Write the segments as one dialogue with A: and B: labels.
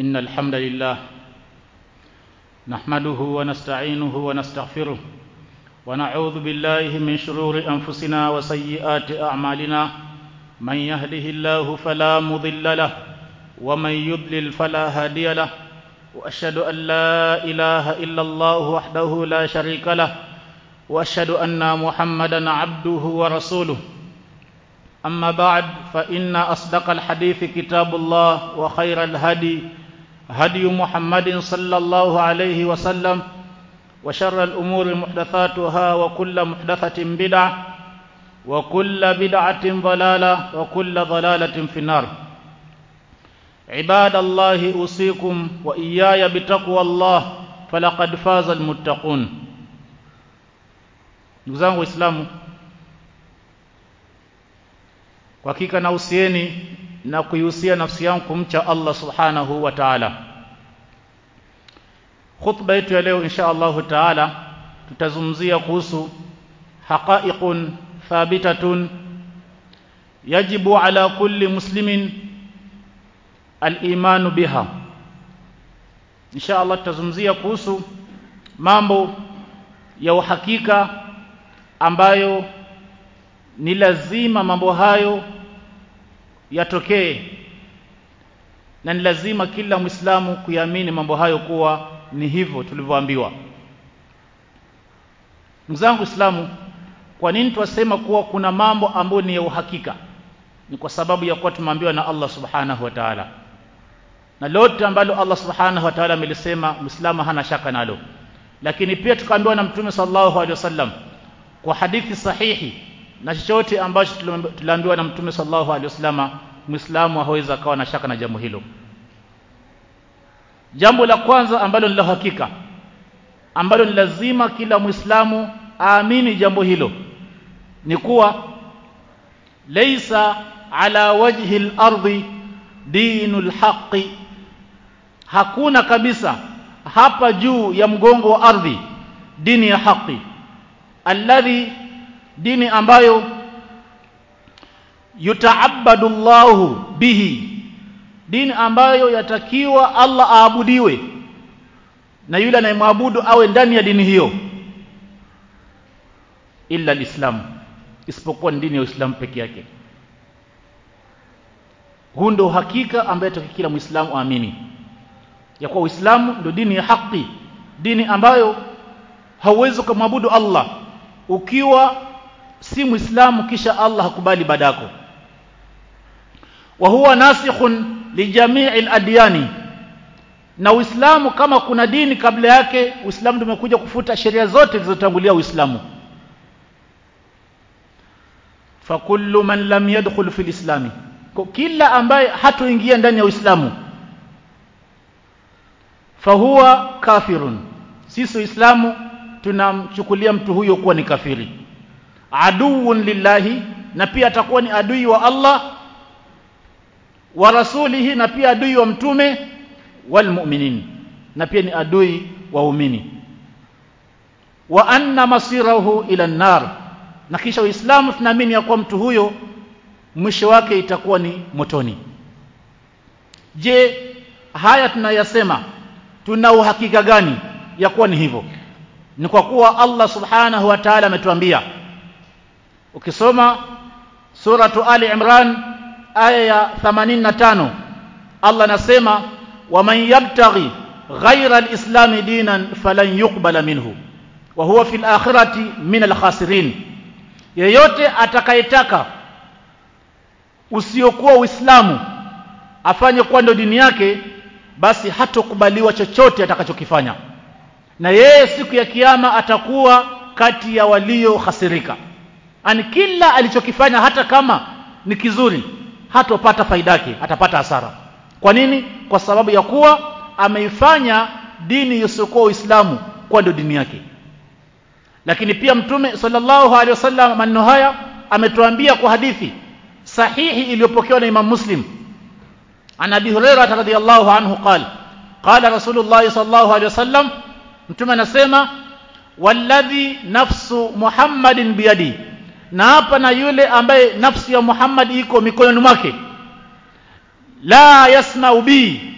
A: إن الحمد لله نحمده ونستعينه ونستغفره ونعوذ بالله من شرور أنفسنا وسيئات أعمالنا من يهده الله فلا مضل له ومن يضلل فلا هادي له وأشهد أن لا إله إلا الله وحده لا شريك له وأشهد أن محمدا عبده ورسوله أما بعد فإن أصدق الحديث كتاب الله وخير الهدي هدي محمد صلى الله عليه وسلم وشر الأمور محدثاتها وكل محدثة بدعة وكل بدعة ضلالة وكل ضلالة في النار عباد الله أوصيكم وإياي بتقوى الله فلقد فاز المتقون ndugu zangu waislamu kwa hakika nausieni na kuihusia nafsi yangu kumcha Allah subhanahu wa ta'ala khutba yetu ya leo insha Allah ta'ala tutazungumzia kuhusu haqa'iqun thabitatun yajibu ala kulli muslimin al-imanu biha insha Allah tutazungumzia kuhusu mambo ya uhakika ambayo ni lazima mambo hayo yatokee na ni lazima kila Muislamu kuyaamini mambo hayo kuwa ni hivyo tulivyoambiwa. Mzangu Islamu, kwa nini twasema kuwa kuna mambo ambayo ni ya uhakika? Ni kwa sababu ya kuwa tumeambiwa na Allah Subhanahu wa Ta'ala. Na lote ambalo Allah Subhanahu wa Ta'ala amelisema Muislamu hana shaka nalo. Lakini pia tukaambiwa na Mtume sallallahu alaihi wasallam kwa hadithi sahihi na chochote ambacho tuliambiwa na Mtume sallallahu alaihi wasallam Muislamu hawezi akawa na shaka na jambo hilo. Jambo la kwanza ambalo ni la hakika ambalo ni lazima kila Muislamu aamini jambo hilo ni kuwa laysa ala wajhi al-ardi dinul haqqi hakuna kabisa hapa juu ya mgongo wa ardhi dini ya haki alladhi dini ambayo yutaabadu Allahu bihi dini ambayo yatakiwa Allah aabudiwe na yule anayemwabudu awe ndani ya dini hiyo illa alislam isipokuwa dini ya Uislamu peke yake huu ndio hakika ambaye kila Muislamu aamini ya kuwa Uislamu ndio dini ya haki dini ambayo hauwezi kumwabudu Allah ukiwa si Muislamu kisha Allah hakubali ibada yako wa huwa nasikhun li jami'il adyani na Uislamu kama kuna dini kabla yake Uislamu ndio umekuja kufuta sheria zote zilizotangulia Uislamu fa kullu man lam yadkhul fil islami kwa kila ambaye hatoingia ndani ya Uislamu fahuwa kafirun sisi Uislamu tunamchukulia mtu huyo kuwa ni kafiri aduun lillahi na pia atakuwa ni adui wa Allah wa rasulihi na pia adui wa mtume wal mu'minin na pia ni adui wa umini wa anna masirahu ila nar na kisha uislamu tunaamini ya kuwa mtu huyo mwisho wake itakuwa ni motoni je haya tunayasema tuna uhakika gani ya kuwa ni hivyo ni kwa kuwa Allah subhanahu wa ta'ala ametuambia ukisoma suratu ali imran aya ya 85 Allah anasema waman yabtaghi ghayra alislam dinan falan yuqbala minhu wa huwa fil akhirati min alkhasirin yeyote atakayetaka usiokuwa uislamu afanye kuwa ndio dini yake basi hatokubaliwa chochote atakachokifanya na yeye siku ya kiyama atakuwa kati ya walio khasirika ani kila alichokifanya hata kama ni kizuri hatopata faida yake atapata hasara kwa nini kwa sababu ya kuwa ameifanya dini isiyokuwa uislamu kuwa ndio dini yake lakini pia mtume sallallahu alaihi wasallam maneno haya ametuambia kwa hadithi sahihi iliyopokewa na Imam Muslim an Abi Hurairah radhiyallahu anhu qala qala Rasulullah sallallahu alaihi wasallam mtume anasema walladhi nafsu Muhammadin biyadi na hapa na yule ambaye nafsi ya Muhammad iko mikononi mwake la yasma'u bi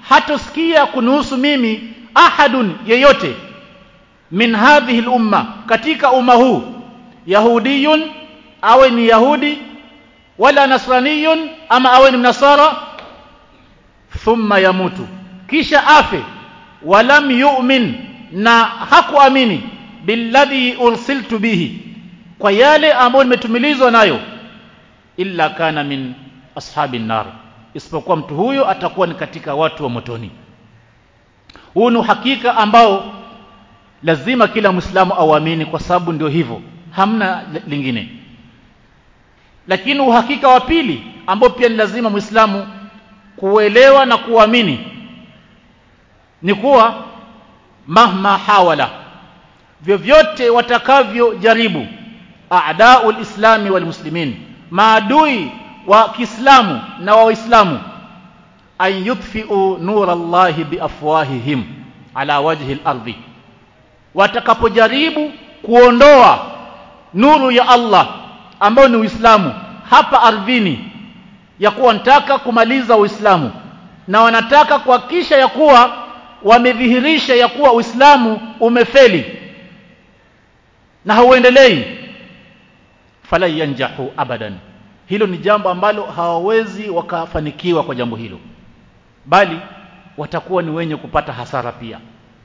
A: hatosikia kunuhusu mimi ahadun yeyote min hadhihi lumma katika umma huu yahudiyun awe ni yahudi wala nasraniyun ama awe ni mnasara thumma yamutu kisha afe walam yu'min na hakuamini billadhi ursiltu bihi kwa yale ambayo nimetumilizwa nayo illa kana min ashabin nar isipokuwa mtu huyo atakuwa ni katika watu wa motoni huu ni uhakika ambao lazima kila mwislamu auamini kwa sababu ndio hivyo hamna lingine lakini uhakika wa pili ambao pia ni lazima mwislamu kuelewa na kuamini ni kuwa mahma hawala vyovyote watakavyojaribu a'daul islami wal muslimin maadui wa Kiislamu na wa Waislamu an yutfi'u nura Allahi biafwahihim ala wajhi al-ardi watakapojaribu kuondoa nuru ya Allah ambayo ni Uislamu hapa ardhini ya kuwa wanataka kumaliza Uislamu na wanataka kuhakikisha ya kuwa wamedhihirisha ya kuwa Uislamu umefeli na hauendelei fala yanjahu abadan hilo ni jambo ambalo hawawezi wakafanikiwa kwa jambo hilo bali watakuwa ni wenye kupata hasara pia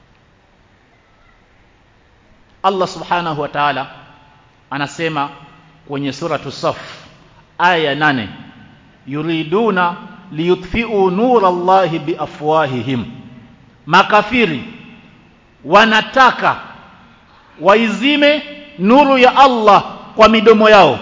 A: Allah subhanahu wa ta'ala anasema kwenye suratu Saf aya nane yuriduna liyutfi'u nura Allahi biafwahihim makafiri wanataka waizime nuru ya Allah kwa midomo yao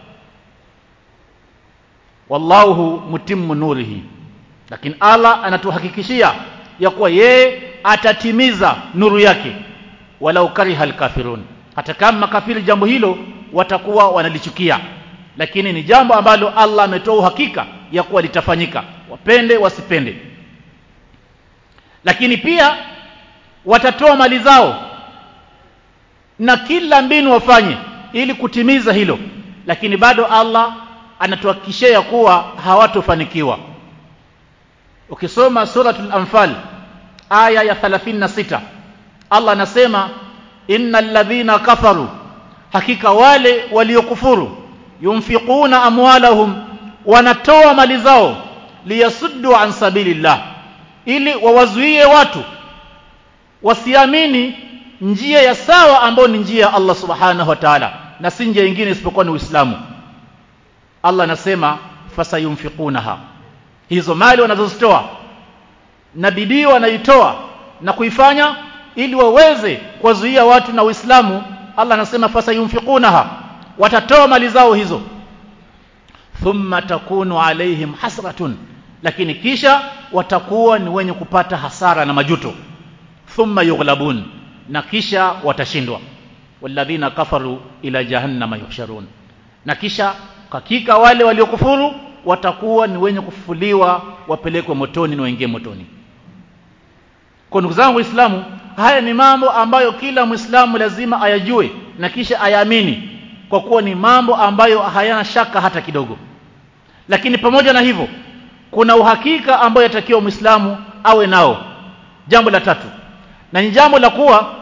A: wallahu mutimmu nurihi lakini Allah anatuhakikishia ya kuwa yeye atatimiza nuru yake walau kariha alkafirun hata kama makafiri jambo hilo watakuwa wanalichukia lakini ni jambo ambalo Allah ametoa uhakika ya kuwa litafanyika wapende wasipende lakini pia watatoa mali zao na kila mbinu wafanye ili kutimiza hilo lakini bado Allah anatuhakikishia kuwa hawatofanikiwa ukisoma suratul anfal aya ya 36 Allah anasema innal ladhina kafaru hakika wale waliokufuru yunfiquna amwalahum wanatoa mali zao liyasuddu an sabilillah ili wawazuie watu wasiamini njia ya sawa ambayo ni njia ya Allah subhanahu wa ta'ala na si njia nyingine isipokuwa ni Uislamu Allah anasema fasayunfiqunaha hizo mali wanazozitoa na bidii wanaitoa na kuifanya ili waweze kuwazuia watu na Uislamu Allah anasema fasayunfiqunaha watatoa mali zao hizo thumma takunu alaihim hasratun lakini kisha watakuwa ni wenye kupata hasara na majuto thumma yughlabun na kisha watashindwa walladhina kafaru ila jahannama yuhsharun na kisha hakika wale waliokufuru watakuwa ni wenye kufufuliwa wapelekwe motoni na waingie motoni kwa ndugu zangu waislamu haya ni mambo ambayo kila mwislamu lazima ayajue na kisha ayaamini kwa kuwa ni mambo ambayo hayana shaka hata kidogo lakini pamoja na hivyo kuna uhakika ambayo yatakiwa mwislamu awe nao jambo la tatu na ni jambo la kuwa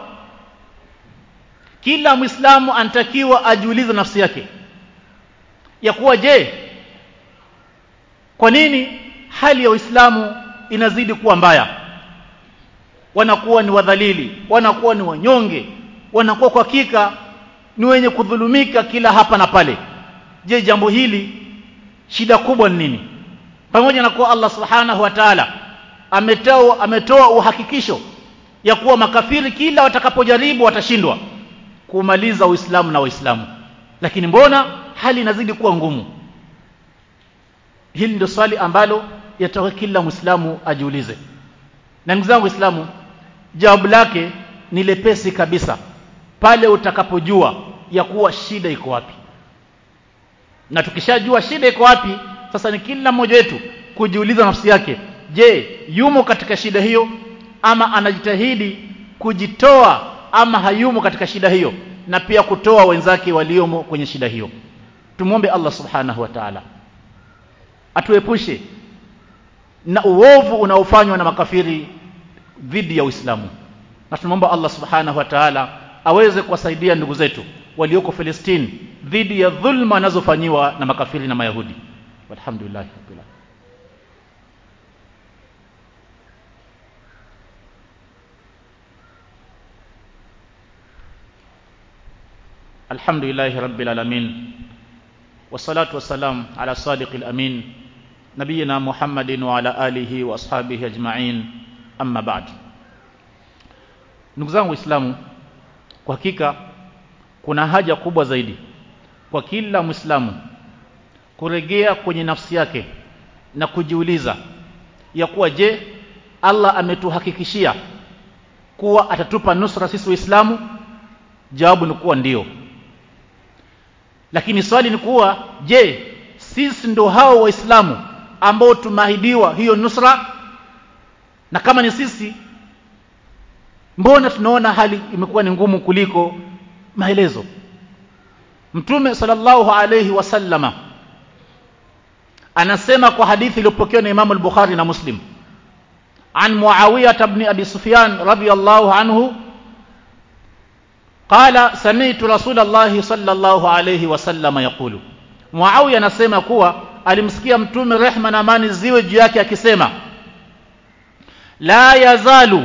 A: kila mwislamu anatakiwa ajiulize nafsi yake ya kuwa je kwa nini hali ya Uislamu inazidi kuwa mbaya wanakuwa ni wadhalili wanakuwa ni wanyonge wanakuwa kwa hakika ni wenye kudhulumika kila hapa na pale je jambo hili shida kubwa ni nini pamoja na kuwa Allah subhanahu wa ta'ala ametoa ametoa uhakikisho ya kuwa makafiri kila watakapojaribu watashindwa kumaliza Uislamu na Waislamu lakini mbona hali inazidi kuwa ngumu hili ndio swali ambalo yatakiwa kila Muislamu ajiulize na ndugu zangu Waislamu jawabu lake ni lepesi kabisa pale utakapojua ya kuwa shida iko wapi na tukishajua shida iko wapi sasa ni kila mmoja wetu kujiuliza nafsi yake je yumo katika shida hiyo ama anajitahidi kujitoa ama hayumo katika shida hiyo na pia kutoa wenzake waliomo kwenye shida hiyo tumwombe Allah subhanahu wa ta'ala atuepushe na uovu unaofanywa na makafiri dhidi ya Uislamu na tunamwomba Allah subhanahu wa ta'ala aweze kuwasaidia ndugu zetu walioko Palestina dhidi ya dhulma wanazofanyiwa na makafiri na mayahudi walhamdulillah rabbil alamin الحمد لله رب العالمين والصلاة والسلام على صادق الأمين نبينا محمد وعلى آله وأصحابه أجمعين أما بعد ndugu zangu waislamu kwa hakika kuna haja kubwa zaidi kwa kila mwislamu kurejea kwenye nafsi yake na kujiuliza ya kuwa je Allah ametuhakikishia kuwa atatupa nusra sisi waislamu jawabu ni kuwa ndio lakini swali ni kuwa je sisi ndo hao waislamu ambao tumeahidiwa hiyo nusra na kama ni sisi mbona tunaona hali imekuwa ni ngumu kuliko maelezo mtume sallallahu alayhi wasallama anasema kwa hadithi iliyopokewa na Imam al-Bukhari na Muslim an Muawiyah ibn Abi Sufyan radiyallahu anhu قال سمعت رسول الله صلى الله عليه وسلم يقول Muawiya anasema kuwa alimsikia mtume rehma na amani ziwe juu yake akisema la yazalu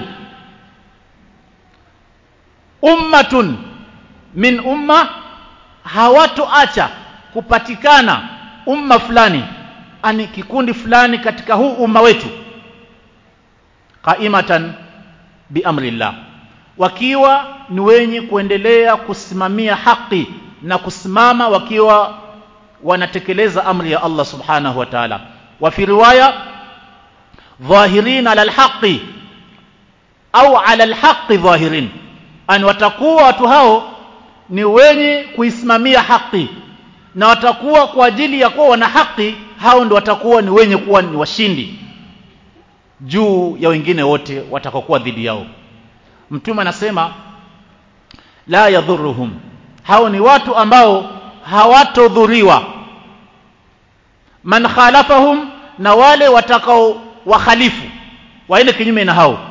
A: ummatun min umma hawatoacha kupatikana umma fulani ani kikundi fulani katika huu umma wetu qaimatan biamrillah wakiwa ni wenye kuendelea kusimamia haki na kusimama wakiwa wanatekeleza amri ya Allah subhanahu wa ta'ala wa fi riwaya dhahirin ala alhaqi au ala alhaqi dhahirin an watakuwa watu hao ni wenye kuisimamia haki na watakuwa kwa ajili ya kuwa wana haki hao ndio watakuwa ni wenye kuwa ni washindi juu ya wengine wote watakokuwa dhidi yao mtume anasema la yadhuruhum hao ni watu ambao hawatodhuriwa man khalafahum na wale watakao wakhalifu waende kinyume na hao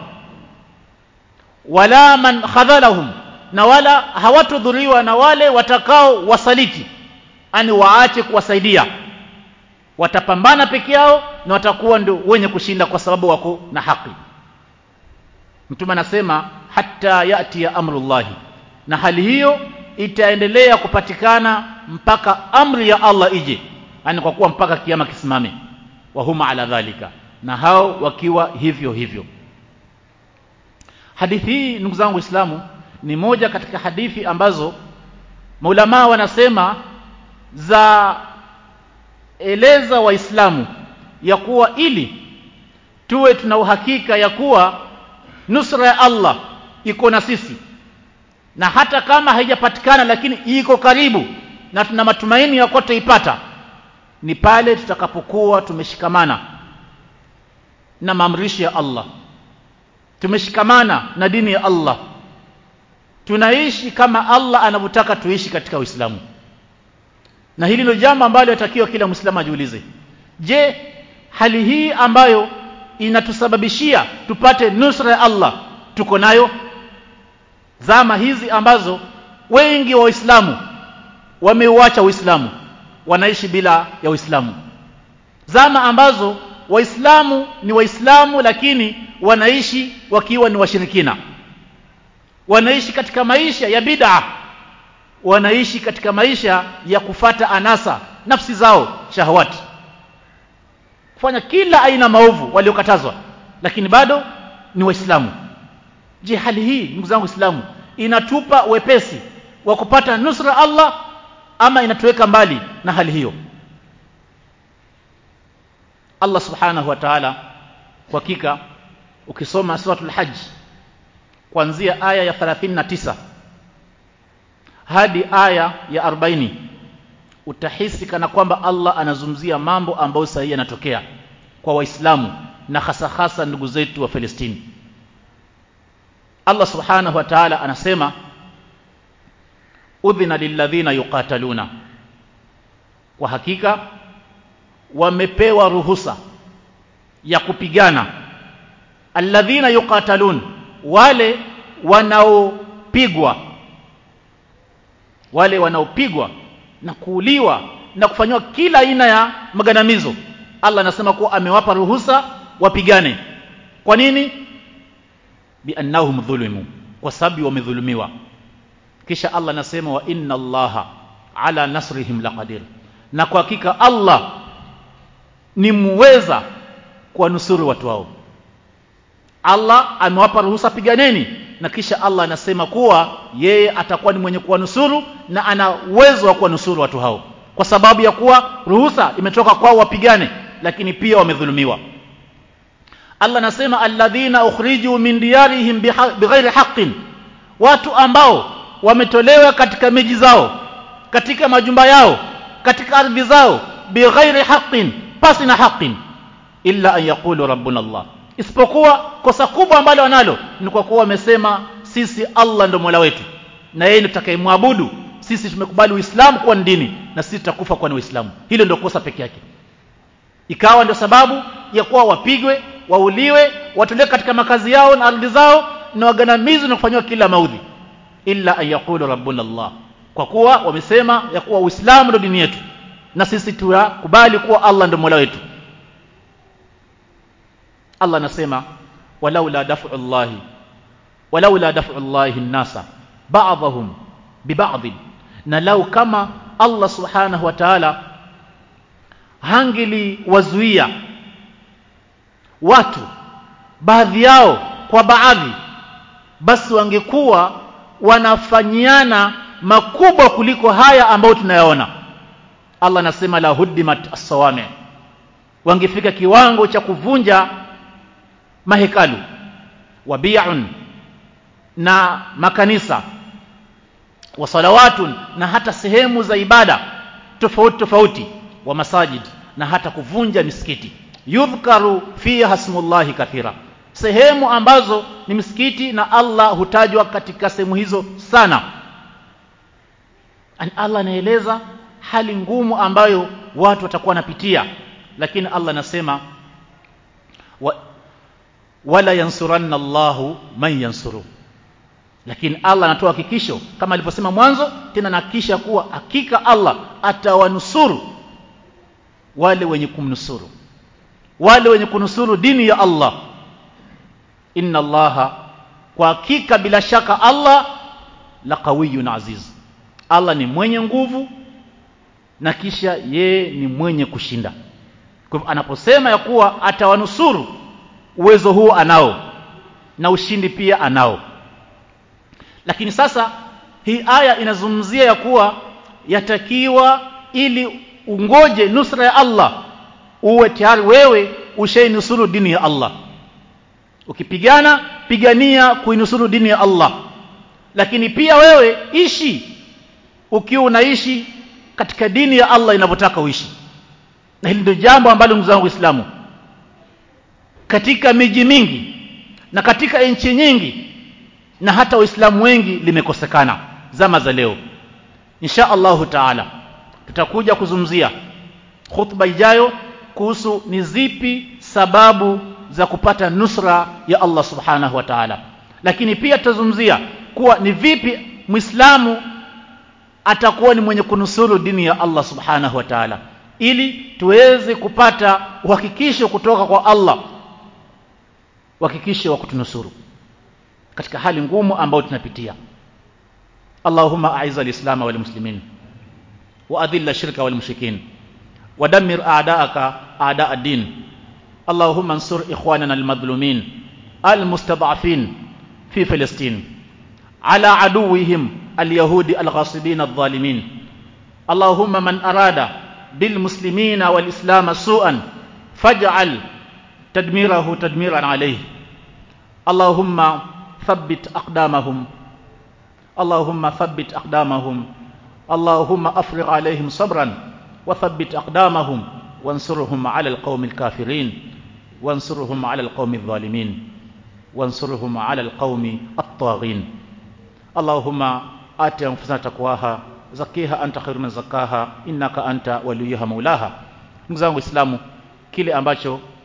A: wala man khadhalahum na wala hawatodhuriwa na wale watakao wasaliti ani waache kuwasaidia watapambana peke yao na watakuwa ndio wenye kushinda kwa sababu wako na haki mtume anasema hatta yati ya amrullahi na hali hiyo itaendelea kupatikana mpaka amri ya Allah ije yani kwa kuwa mpaka kiama kisimame wa huma ala dhalika na hao wakiwa hivyo hivyo hadithi hii ndugu zangu waislamu ni moja katika hadithi ambazo maulama wanasema za eleza waislamu ya kuwa ili tuwe tuna uhakika ya kuwa nusra ya Allah iko na sisi na hata kama haijapatikana lakini iko karibu na tuna matumaini ya kuwa tutaipata ni pale tutakapokuwa tumeshikamana na maamrisho ya Allah tumeshikamana na dini ya Allah tunaishi kama Allah anavyotaka tuishi katika Uislamu na hili ndio jambo ambalo yatakiwa kila Muislamu ajiulize je hali hii ambayo inatusababishia tupate nusra ya Allah tuko nayo zama hizi ambazo wengi wa Waislamu wameuacha Uislamu wanaishi bila ya Uislamu zama ambazo Waislamu ni Waislamu lakini wanaishi wakiwa ni washirikina wanaishi katika maisha ya bid'a wanaishi katika maisha ya kufata anasa nafsi zao shahawati kufanya kila aina maovu waliokatazwa lakini bado ni waislamu je hali hii ndugu zangu waislamu inatupa wepesi wa kupata nusra Allah ama inatuweka mbali na hali hiyo Allah subhanahu wa ta'ala kwa hakika ukisoma suratul hajj kuanzia aya ya 39 hadi aya ya 40 utahisi kana kwamba Allah anazungumzia mambo ambayo sahihi yanatokea kwa waislamu na hasa hasa ndugu zetu wa Palestina Allah subhanahu wa ta'ala anasema udhina lilladhina yuqataluna kwa hakika wamepewa ruhusa ya kupigana alladhina yuqatalun wale wanaopigwa wale wanaopigwa na kuuliwa na kufanywa kila aina ya magandamizo Allah anasema kuwa amewapa ruhusa wapigane kwa nini biannahum dhulimu kwa sababu wamedhulumiwa kisha Allah anasema wa inna Allaha ala nasrihim laqadir na kwa hakika Allah ni muweza kuwanusuru watu wao Allah amewapa ruhusa piganeni na kisha Allah anasema kuwa yeye atakuwa ni mwenye kuwanusuru na ana uwezo wa kuwanusuru watu hao kwa sababu ya kuwa ruhusa imetoka kwao wapigane lakini pia wamedhulumiwa Allah anasema alladhina ukhriju min diyarihim bighairi haqqin watu ambao wametolewa katika miji zao katika majumba yao katika ardhi zao bighairi haqqin pasi na haqqin illa an yaqulu rabbuna Allah isipokuwa kosa kubwa ambalo wanalo ni kwa kuwa wamesema sisi Allah ndo Mola wetu na yeye ndiye tutakayemwabudu sisi tumekubali Uislamu kuwa ni dini na sisi tutakufa kuwa ni Uislamu hilo ndio kosa peke yake ikawa ndio sababu ya kuwa wapigwe wauliwe watolewe katika makazi yao na ardhi zao na waganamizwe na kufanywa kila maudhi illa an yaqulu rabbuna Allah kwa kuwa wamesema ya kuwa Uislamu ndio dini yetu na sisi tukubali kuwa Allah ndio Mola wetu Allah anasema walaula daf'u Allah walaula daf'u Allah an-nasa ba'dahum biba'd na lau kama Allah subhanahu wa ta'ala hangili wazuia watu baadhi yao kwa baadhi basi wangekuwa wanafanyiana makubwa kuliko haya ambayo tunayaona Allah anasema la huddimat as-sawami wangefika kiwango cha kuvunja mahekalu wabi'un na makanisa wa salawatun na hata sehemu za ibada tofauti tofauti wa masajid na hata kuvunja misikiti yudhkaru fiha ismullahi kathira sehemu ambazo ni misikiti na Allah hutajwa katika sehemu hizo sana Allah anaeleza hali ngumu ambayo watu watakuwa wanapitia lakini Allah anasema wa, wala yansuranna Allahu man yansuru lakini Allah anatoa hakikisho kama alivyosema mwanzo tena nahakikisha kuwa hakika Allah atawanusuru wale wenye kumnusuru wale wenye kunusuru dini ya Allah inna Allaha kwa hakika bila shaka Allah la qawiyyun aziz Allah ni mwenye nguvu na kisha yeye ni mwenye kushinda kwa hivyo anaposema ya kuwa atawanusuru uwezo huo anao na ushindi pia anao lakini sasa hii aya inazungumzia ya kuwa yatakiwa ili ungoje nusra ya Allah uwe tayari wewe ushainusuru dini ya Allah ukipigana pigania kuinusuru dini ya Allah lakini pia wewe ishi ukiwa unaishi katika dini ya Allah inavyotaka uishi na hili ndio jambo ambalo ndugu zangu Waislamu katika miji mingi na katika nchi nyingi na hata waislamu wengi limekosekana zama za leo insha Allahu taala tutakuja kuzungumzia khutba ijayo kuhusu ni zipi sababu za kupata nusra ya Allah subhanahu wa ta'ala lakini pia tutazungumzia kuwa ni vipi muislamu atakuwa ni mwenye kunusuru dini ya Allah subhanahu wa ta'ala ili tuweze kupata uhakikisho kutoka kwa Allah uhakikisho wa kutunusuru katika hali ngumu ambayo tunapitia Allahumma a'izz al-islam wal muslimin wa adhill ash-shirka wal mushrikin wa dammir a'da'aka a'da' ad-din Allahumma ansur ikhwanana al-madhlumin al-mustad'afin fi Palestine ala aduwwihim al-yahudi al-ghasibin adh-dhalimin Allahumma man arada bil muslimina wal islam su'an faj'al tadmirahu tadmiran alayhi Allahumma ثبت أقدامهم اللهم ثبت أقدامهم اللهم أفرغ عليهم صبرا وثبت أقدامهم وانصرهم على القوم الكافرين وانصرهم على القوم الظالمين وانصرهم على القوم الطاغين اللهم آت أنفسنا تقواها زكيها أنت خير من زكاها إنك أنت وليها مولاها ndugu zangu waislamu kile ambacho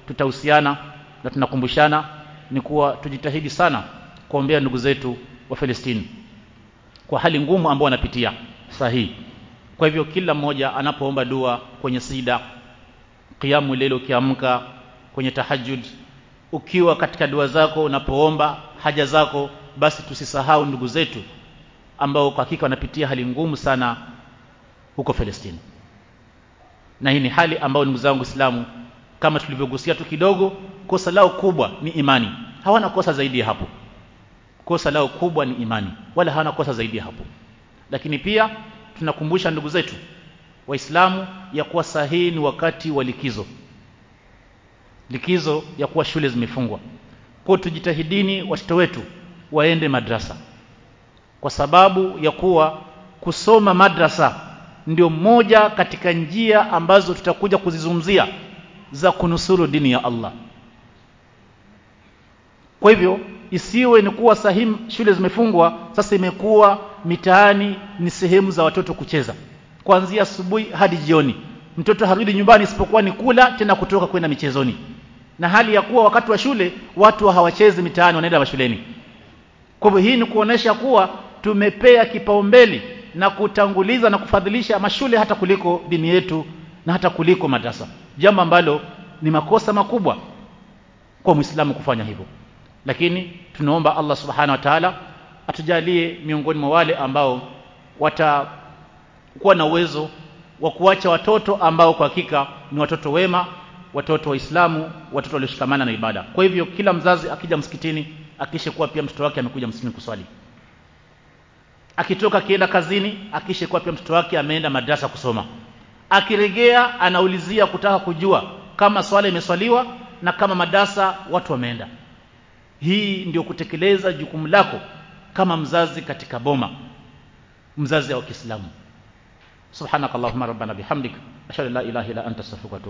A: tutahusiana na tunakumbushana ni kuwa tujitahidi sana kuombea ndugu zetu wa Palestina kwa hali ngumu ambao wanapitia sahihi kwa hivyo kila mmoja anapoomba dua kwenye sida qiyamu leo ukiamka kwenye tahajjud ukiwa katika dua zako unapoomba haja zako basi tusisahau ndugu zetu ambao kwa hakika wanapitia hali ngumu sana huko Palestina na hii ni hali ambayo ndugu zangu Waislamu kama tulivyogusia tu kidogo kosa lao kubwa ni imani hawana kosa zaidi ya hapo kosa lao kubwa ni imani wala hawana kosa zaidi ya hapo lakini pia tunakumbusha ndugu zetu waislamu ya kuwa sahihi ni wakati wa likizo likizo ya kuwa shule zimefungwa kwa tujitahidini watoto wetu waende madrasa kwa sababu ya kuwa kusoma madrasa ndio moja katika njia ambazo tutakuja kuzizungumzia za kunusuru dini ya Allah kwa hivyo isiwe ni kuwa sahihi shule zimefungwa sasa imekuwa mitaani ni sehemu za watoto kucheza kuanzia asubuhi hadi jioni mtoto harudi nyumbani isipokuwa ni kula tena kutoka kwenda michezoni na hali ya kuwa wakati wa shule watu hawachezi mitaani wanaenda mashuleni kwa hivyo hii ni kuonesha kuwa tumepea kipaumbele na kutanguliza na kufadhilisha mashule hata kuliko dini yetu na hata kuliko madrasa jambo ambalo ni makosa makubwa kwa muislamu kufanya hivyo lakini tunaomba Allah subhanahu wa ta'ala atujalie miongoni mwa wale ambao watakuwa na uwezo wa kuacha watoto ambao kwa hakika ni watoto wema watoto waislamu watoto walioshikamana na ibada kwa hivyo kila mzazi akija msikitini akishe kuwa pia mtoto wake amekuja msikitini kuswali akitoka akienda kazini akishe kuwa pia mtoto wake ameenda madrasa kusoma akirejea anaulizia kutaka kujua kama swala imeswaliwa na kama madarasa watu wameenda hii ndio kutekeleza jukumu lako kama mzazi katika boma mzazi wa Kiislamu subhanakallahumma rabbana bihamdik ashhadu an la ilaha illa anta astaghfiruka